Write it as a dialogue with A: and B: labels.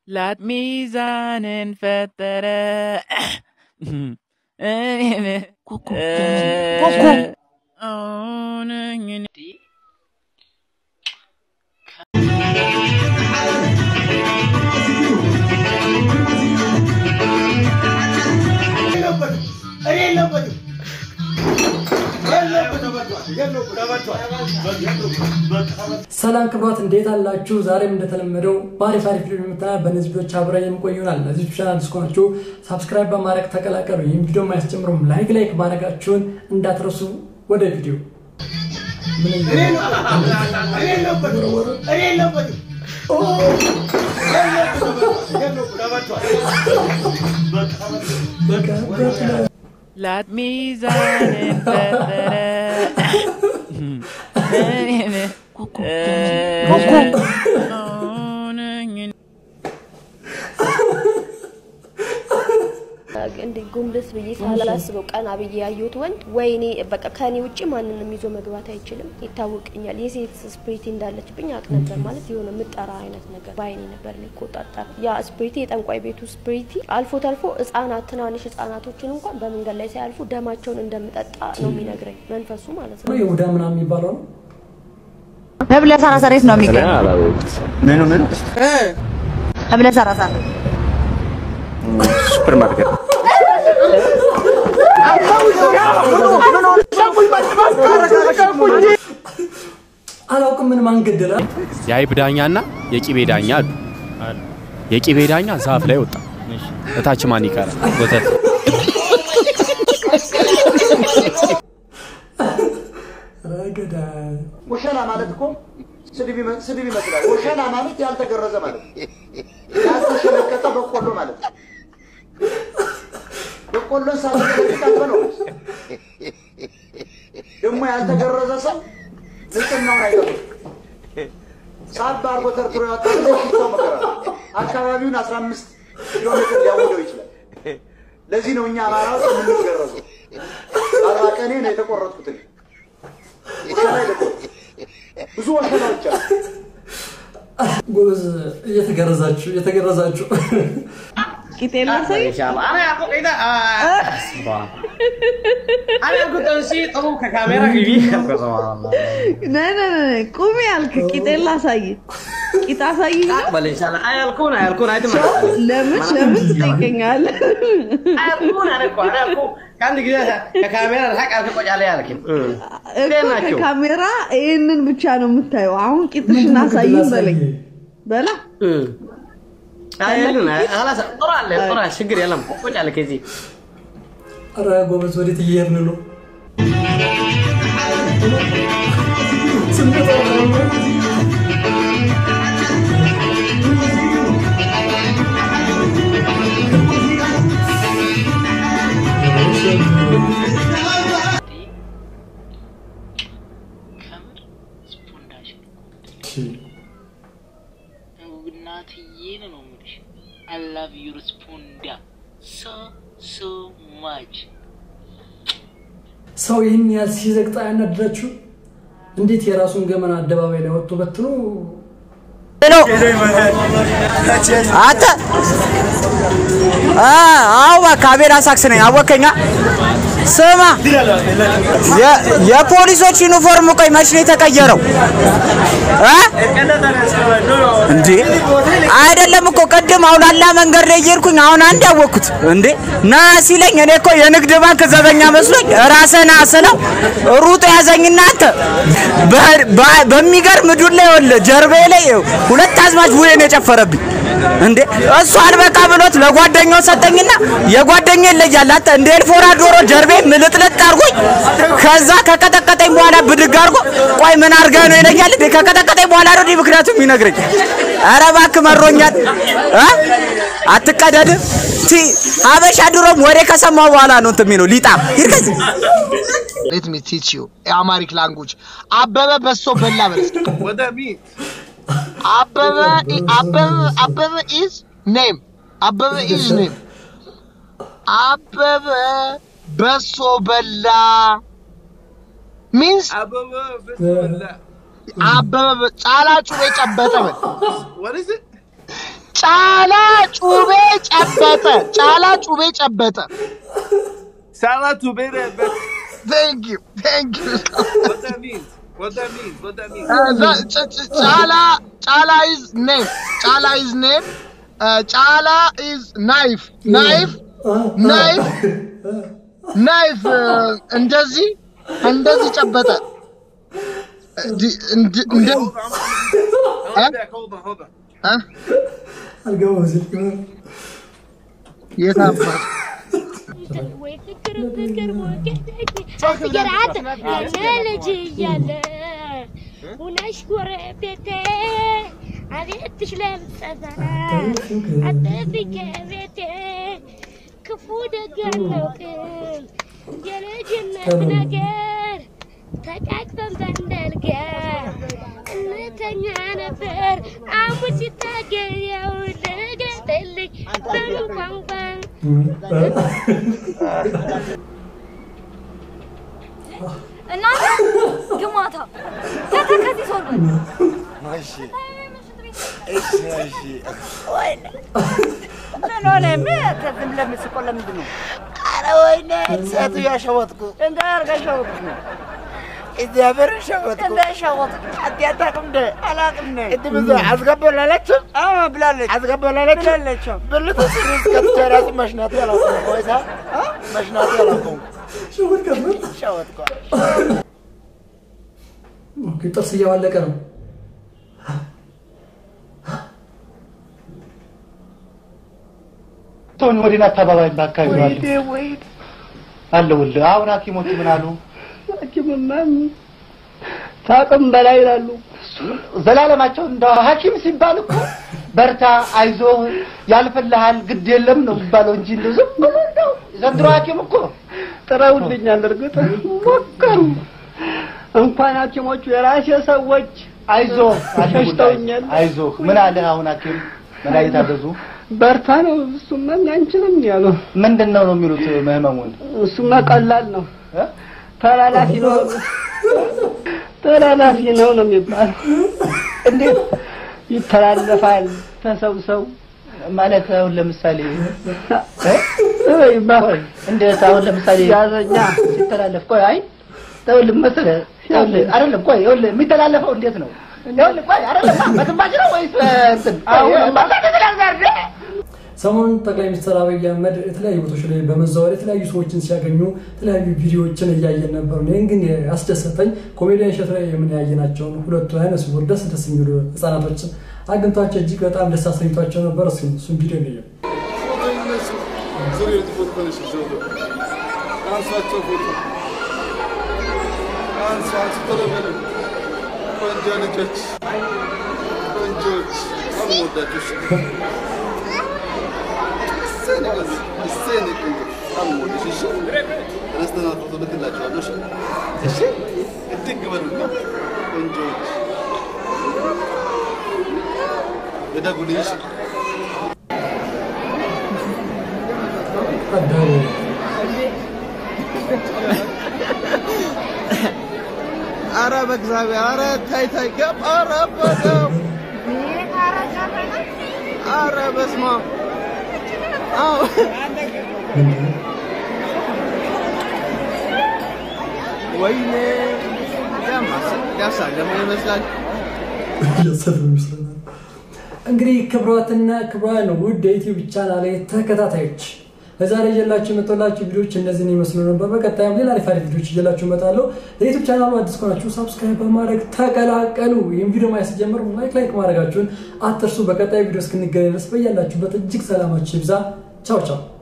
A: ላት ሚዛንን ፈጠረ እኔን አሁነኝ
B: ሰላም ክብሯት እንዴት አላችሁ? ዛሬም እንደተለመደው በአሪፍ አሪፍ ቪዲዮ የምታያ በእነዚህ ቪዲዮች አብረን የምቆይ ይሆናል። እነዚህ ቻናል አዲስ ከሆናችሁ ሳብስክራይብ በማድረግ ተቀላቀሉ። ይህም ቪዲዮ ማያስጀምሩም ላይክ ላይክ ማድረጋችሁን እንዳትረሱ። ወደ ቪዲዮ ምን
A: ላት ሚዛንን ፈጠረ እኔን አሁነኝ
C: እንደ ጎንበስ ብዬ ሳላስበው ቀና ብዬ ያየሁት ወንድ ወይኔ በቃ ከኔ ውጭ ማንንም ይዞ መግባት አይችልም፣ ይታወቀኛል። የሴት ስፕሪቲ እንዳለችብኝ አውቅ ነበር። ማለት የሆነ ምጠራ አይነት ነገር በአይኔ ነበር የሚቆጣጠር። ያ ስፕሪቲ የጠንቋይ ቤቱ ስፕሪቲ አልፎ ተልፎ ህጻናት፣ ትናንሽ ህጻናቶችን እንኳን በመንገድ ላይ ሳያልፉ ደማቸውን እንደምጠጣ ነው የሚነግረኝ መንፈሱ ማለት ነው።
B: ይሁዳ ምናምን የሚባለው ነው።
D: ህብለ ሰራሰር የት ነው የሚገኘው?
E: ምኑ ምኑ
D: ህብለ ሰራሰር
E: ሱፐር ማርኬት
B: አላውቅም ምን ማን ገደለ?
F: የአይብ ዳኛና የቂቤ ዳኛ አሉ። የቂቤ ዳኛ ዛፍ ላይ ወጣ። እታች ማን ይቀራል? ወተት።
B: ረገዳ
E: ወሸላ ማለት እኮ ስድብ ይመ- ስድብ ይመስላል። ወሸላ ማለት ያልተገረዘ ማለት ነው። ያልተሸለቀቀ በቆሎ ማለት ነው። በቆሎን ሳትሸለቅቅ አትበለው። ደግሞ ያልተገረዘ ሰው ንጽህናውን አይጠብቅም። ሳብ አርጎ ተርትሮ ያወጣ ጊዜ ሽታው መከራ ነው። አካባቢውን አስራ አምስት ኪሎ ሜትር ሊያውደው ይችላል። ለዚህ ነው እኛ አማራዎች የምንገረዘው። አርባ ቀኔ ነው የተቆረጥኩት እኔ። ወሸላ አይደለም። ብዙ ወሸላዎች አሉ።
B: ጎበዝ፣ እየተገረዛችሁ እየተገረዛችሁ
D: ቂጤን ላሳይ ነይ ነይ ነይ ቁሚ ያልክ ቂጤን ላሳይ ቂጥ አሳይ ለምን ለምን ትጠይቀኛለህ? እኮ ከካሜራ ይህንን ብቻ ነው የምታየው። አሁን ቂጥሽን አሳይኝ በለኝ በላ
B: ኧረ ጎበዝ፣ ወዴት እየሄድን ነው? ስንመጣ
A: ከምር ስፖንዳሽ እናትዬን ነው የምልሽ። አይ ላቭ ዩር ስፖንዳ ሶ ሶ ማች
B: ሰው ይህን ያህል ሲዘግጣ ያናድዳችሁ? እንዴት የራሱን ገመና አደባባይ ላይ ወጥቶ በትኖ
G: አንተ አዎ እባክህ አቤል አሳክስ ነኝ። አወከኛ ስማ፣ የ- የፖሊሶች ዩኒፎርም ቆይ መች ነው የተቀየረው እ? እንዴ አይደለም እኮ ቅድም አውላላ መንገድ ላይ እየሄድኩኝ አሁን አንድ ያወቅኩት እንዴ ና ሲለኝ እኔ እኮ የንግድ ባንክ ዘበኛ መስሎኝ ራስህን ስለው ሩጥ ያዘኝና አንተ በ- በ- በሚገርም ዱላ ይኸውልህ ጀርባዬ ላይ ሁለት አዝማች ቡሄን የጨፈረብኝ እንዴ እሱ አልበቃ ብሎት ለጓደኛው ሰጠኝና የጓደኛ ይለያል አንተ እንደ ኤልፎራ ዶሮ ጀርቤ ምልጥልጥ አድርጎኝ ከዛ ከቀጠቀጠኝ በኋላ ብድግ አድርጎ ቆይ ምን አድርገህ ነው ይለኛል እንዴ ከቀጠቀጠኝ በኋላ ነው እንዲህ ምክንያቱም ይነግረኝ ኧረ እባክህ መሮኛል እ አትቀደድ ቲ ሀበሻ ድሮም ወሬ ከሰማው በኋላ ነው እንትን የሚለው ሊጣም ሂድ ከዚህ
H: Let me teach you Amharic language. አበበ በሶ በላ በለስ አበበ አበበ አበበ is name. አበበ is name. አበበ በሶ በላ means አበበ ጫላ ጩቤ ጨበጠ በል ጫላ ጩቤ ጨበጠ። ጫላ ጩቤ ጨበጠ።
I: ጫላ ጩቤ ጨበጠ።
H: Thank you, thank you.
I: What that means? What that means? What that means?
H: Uh, the, ch- ch- Chala, Chala is name. Chala is name. Uh, Chala is knife. Knife. Knife. Knife. uh, እንደዚህ እንደዚህ ጨበጠ። እንዲ- እንዲ- እንደ-
I: Hold back, hold on, hold on.
H: እ?
B: አልገባም ስልክ
H: የት አባት
J: ወይ ፍቅር ፍቅር ፍቅር አንተ ያለ ልጅ እያለ ሁነሽ ጎረቤቴ አቤትሽ ለምጸፈራ አጠብቄ ቤቴ ክፉ ደግ አናውቅም የልጅነት ነገር ተቃቅፈን በንደልጋ እንተኛ ነበር አሁን ሲታገየው ልገጥልኝ በምን ቋንቋ
K: እናንተ ግማታ ከተከዚህ ሶር
L: እሺ እሺ እሺ
M: ምን ሆነ? ምን ዝም ለምስቆ ለምንድን ነው?
L: ኧረ ወይኔ ሴትዮ ሸወጥኩ።
M: እንደ አድርጋ ሸወጥኩ ነው።
L: እግዚአብሔር ሸወጥኩ።
M: እንደ ሸወጥኩ
L: አንተ አታውቅም እንደ
M: አላውቅም ነው።
L: ቅድም እዛ አስገባላለችም
M: አዎ ብላለች
L: አስገባላለችም
M: ብላለች።
L: ብልቱ ሲሪስ ከትቼ ራሱ መሽናቴ አላውቅም። ወይሳ መሽናቴ አላውቅም። ሸወጥኩ።
B: ኦኬ፣ ጥርስ እያዋለቀ ነው።
N: ቶኒ ወዲና አካባቢ በአካባቢ ነው
M: ወይኔ ወይኔ
N: አለሁልህ። አሁን ሐኪሞቹ ምን አሉ?
M: ሐኪምማ ታቅም በላይ ይላሉ።
N: ዘላለማቸው እንደ ሐኪም ሲባል እኮ በርታ፣ አይዞህ፣ ያልፍልሃል፣ ግድ የለም ነው የሚባለው እንጂ እንደው ዝም ብሎ እንደው ዘንድሮ ሐኪም እኮ
M: ጥረውልኛል። እርግጥ ሞከሩ። እንኳን ሐኪሞቹ የራሴ ሰዎች
N: አይዞህ
M: ሸሽተውኛል።
N: አይዞህ ምን አለ አሁን ሐኪም መድኃኒት አዘዙ?
M: በርታ ነው እሱማ አንችልም ያሉ።
N: ምንድን ነው ነው የሚሉት ህመሙን?
M: እሱማ ቀላል ነው ተላላፊ ነው ተላላፊ ነው ነው የሚባለው።
N: እንዴት
M: ይተላለፋል ከሰው ሰው
N: ማለት አሁን ለምሳሌ
M: ወይ
N: እንዴት አሁን ለምሳሌ
M: ያዘኛ
N: ሲተላለፍ ቆይ አይ ይኸውልህ መሰለህ ይኸውልህ አይደለም ቆይ ይኸውልህ የሚተላለፈው እንዴት ነው ይኸውልህ ቆይ አይደለም በትንፋሽ ነው ወይስ እንትን
B: ሰሞኑን ጠቅላይ ሚኒስትር አብይ አህመድ የተለያዩ ቦታዎች ላይ በመዘዋወር የተለያዩ ሰዎችን ሲያገኙ የተለያዩ ቪዲዮዎችን እያየን ነበር። ይህን ግን ያስደሰተኝ ኮሜዲያን እሸቱ ላይ የምናያየናቸውን ሁለቱ አይነ ስውር ደስ ደስ የሚሉ ህጻናቶችን አግኝቷቸው እጅግ በጣም ደስ አሰኝቷቸው ነበር። እሱ እሱን ቪዲዮ ነው
I: አንሷቸው ፎቶ አንሷ አንሱ ቶሎ በሉ። ቆንጆ ልጆች ቆንጆች አልሞዳችሁ እሺ እሰይ ነው ቆንጆ እሰይ ነው ቆንጆ አልሞድሽ እሺ ረስተና ፎቶ ልክላችኋለሁ እሺ እሺ እድግ በሉና ቆንጆች እደጉልኝ እሺ ኧረ በእግዚአብሔር ኧረ ታይ ታይ ገብ ኧረ በደም ኧረ በስመ አብ አዎ ወይኔ ያሳለመ ይመስላል
B: እንግዲህ ክብሯትና ክብሯን ውድ የዩቲዩብ ቻናል ተከታታዮች ለዛሬ እየላችሁ የመጣላችሁ ቪዲዮዎች እነዚህን ይመስሉ ነበር። በቀጣይም ሌላ አሪፍ አሪፍ ቪዲዮዎች እየላችሁ እመጣለሁ። ለዩቲዩብ ቻናሉ አዲስ ከሆናችሁ ሳብስክራይብ በማድረግ ተቀላቀሉ። ይህም ቪዲዮ ማየት ሲጀምር ላይክ ላይክ ማድረጋችሁን አትርሱ። በቀጣይ ቪዲዮ እስክንገናኝ ድረስ በያላችሁበት እጅግ ሰላማችሁ ይብዛ። ቻው ቻው።